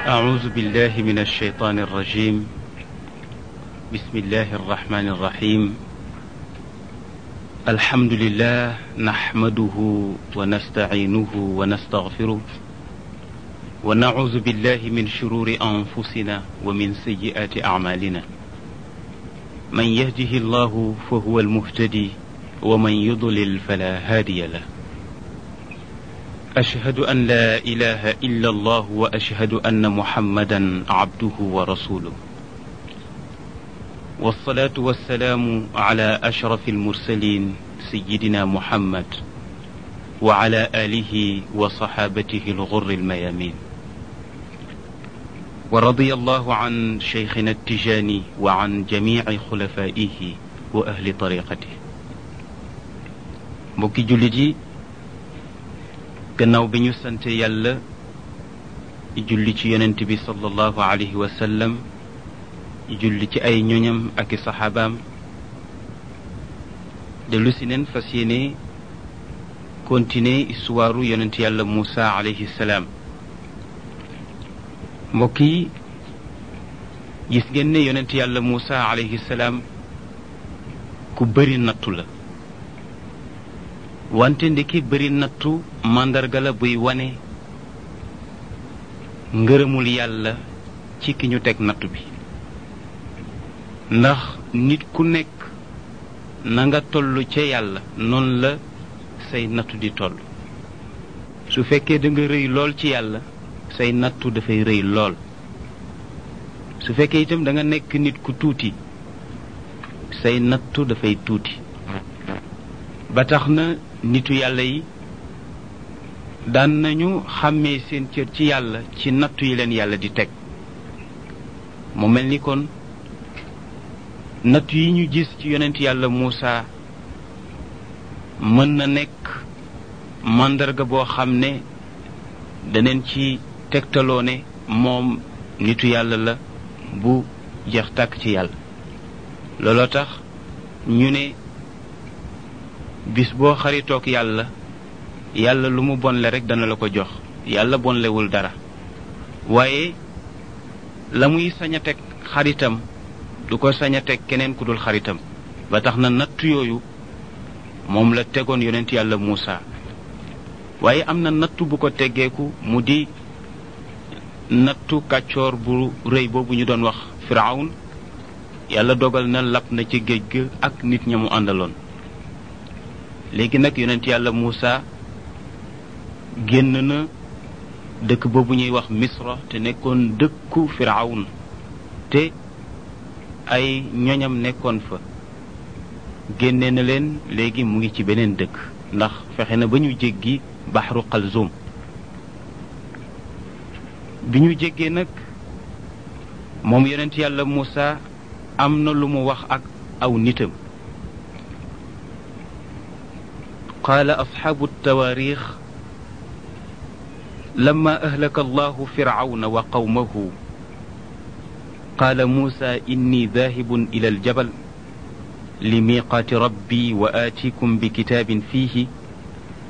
أعوذ بالله من الشيطان الرجيم بسم الله الرحمن الرحيم الحمد لله نحمده ونستعينه ونستغفره ونعوذ بالله من شرور أنفسنا ومن سيئات أعمالنا من يهده الله فهو المهتدي ومن يضلل فلا هادي له أشهد أن لا إله إلا الله وأشهد أن محمدا عبده ورسوله والصلاة والسلام على أشرف المرسلين سيدنا محمد وعلى آله وصحابته الغر الميامين ورضي الله عن شيخنا التجاني وعن جميع خلفائه وأهل طريقته mbokki jullit yi gannaaw bi ñu sante yàlla julli ci yonent bi sallallahu alayhi wa sallam julli ci ay ñoñam ak i saxaabaam dellu si neen fas yéene continuer histoire yonent yàlla Moussa alayhi salaam mbokk yi gis ngeen ne yonent yàlla Moussa alayhi salaam ku bëri nattu la wante ndiki bëri nattu màndarga la buy wane ngërëmul yàlla ci ki ñu teg nattu bi ndax nit ku nekk na nga toll ca yàlla noonu la say nattu di toll su fekkee da nga rëy lool ci yàlla say nattu dafay rëy lool su fekkee itam da nga nekk nit ku tuuti say nattu dafay tuuti ba tax na nitu yàlla yi daan nañu xàmmee seen cër ci yàlla ci nattu yi leen yàlla di teg mu mel ni kon nattu yi ñu gis ci yonent yàlla Muusa mën na nekk màndarga boo xam ne daneen ci tegtaloo ne moom nitu yàlla la bu jeex tàkk ci yàlla looloo tax ñu ne bis boo xaritoog yàlla yàlla lu mu bonle rek dana la ko jox yàlla bonlewul dara waaye la muy sañ a teg xaritam du ko sañ a teg keneen ku dul xaritam ba tax na nattu yooyu moom la tegoon yonent yàlla Muusa waaye am na nattu bu ko teggeeku mu di nattu kàccoor bu rëy boobu ñu doon wax Firawun yàlla dogal na lab na ci géej ga ak nit ña mu àndaloon léegi nag yonent yàlla Muusa génn na dëkk boobu ñuy wax Misra te nekkoon dëkku Firawun te ay ñoñam nekkoon fa génne na leen léegi mu ngi ci beneen dëkk ndax fexe na ba ñu jéggi baxru Qalzum bi ñu jéggee nag moom yonent yàlla Muusa am na lu mu wax ak aw nitam قال أصحاب التواريخ لما أهلك الله فرعون وقومه قال موسى إني ذاهب إلى الجبل لميقات ربي وآتيكم بكتاب فيه